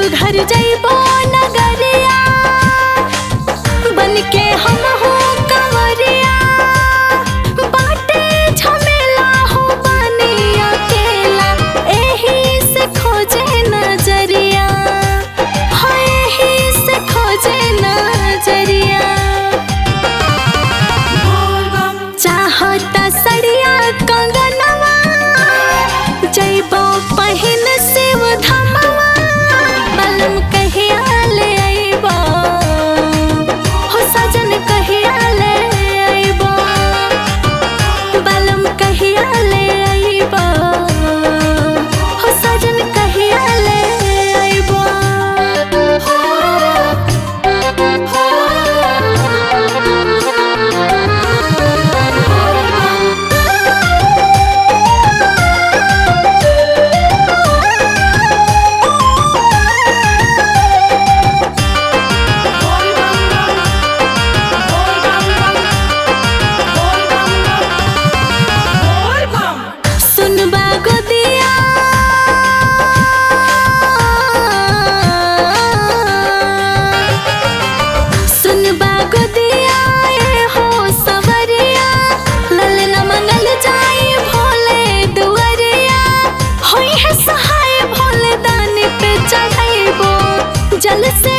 देवघर जइबो नगरिया बन के हम हो कंवरिया बाटे झमेला हो बने अकेला एही से खोजे नजरिया हो एही से खोजे नजरिया चाहता सड़िया कंगनवा जइबो पहिन शिव धमवा बलम कहिया ले अइबो हो सजन कहिया ले अइबो बलम कहिया ले अइबो हो सजन कहिया ले अइबो सुनबा गोदिया सुनबा गोदिया ए हो सवरिया ललना मंगल जाई भोले दुआरिया होई है सहाय भोले दानी पे चढ़ाइबो जल से